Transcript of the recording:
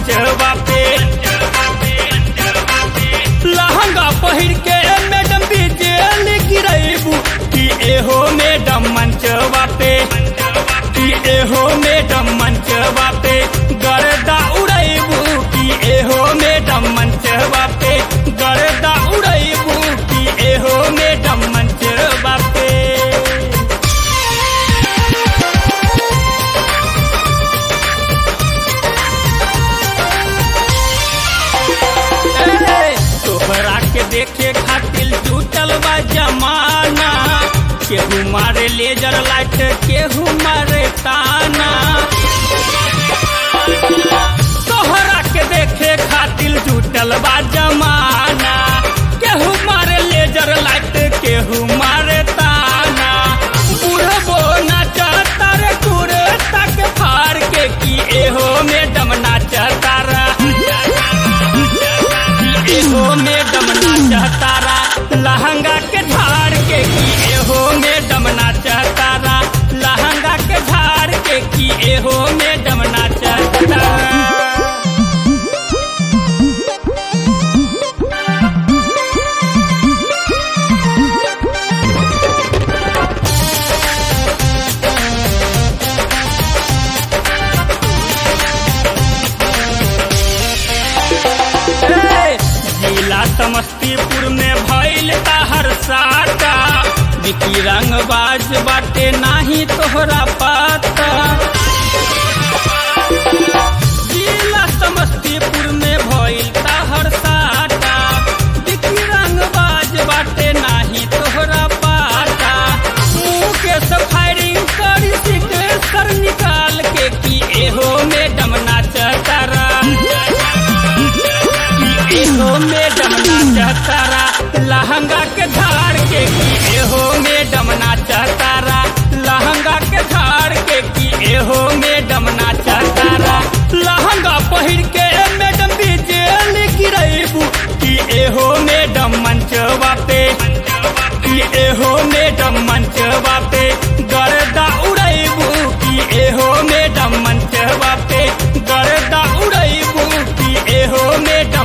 मंचवा पे लहंगा पहिर के मैडम बिजेल गिरेबू कि एहो मैडम मंचवा पे कि एहो मैडम मंचवा पे गर्दा उड़ेबू कि एहो मैडम मंचवा पे गर्दा उड़ेबू कि एहो मैडम मंचवा पे ए, तोहरा के देखे खातिर जुटल बा जमाना केहू मारे लेजर लाइट केहू मारे ताना तोहरा के देखे खातिर जुटल बा जमाना केहू मारे लेजर लाइट केहू मारे ताना बुढ़बो नाचता रे कुर्ता के फाड़ के की एहो मैडम नाचता रा एहो मैडम नाचतारा लहंगा के झाड़ के की एहो मैडम नाचतारा लहंगा के झाड़ के की एहो मैडम नाचतारा जिला समस्तीपुर में भइल हर साटा बिकी रंगबाज बाटे नाही तोहरा पाता जिला समस्तीपुर में भइल हर साटा बिकी रंगबाज बाटे नाही तोहरा पाता मुंह के सफायरिंग करी सिक सर निकाल के की एहो मैडम नाचतारा एहो मैडम नाचतारा लहंगा के धार के की एहो मैडम नाचतारा लहंगा के धार के की एहो मैडम नाचतारा लहंगा पहिर के मैडम बिजेल गिरेबू की एहो मैडम मंचवा पे की एहो मैडम मंचवा पे गर्दा उड़ेबू की एहो मैडम मंचवा पे गर्दा उड़ेबू की एहो मैडम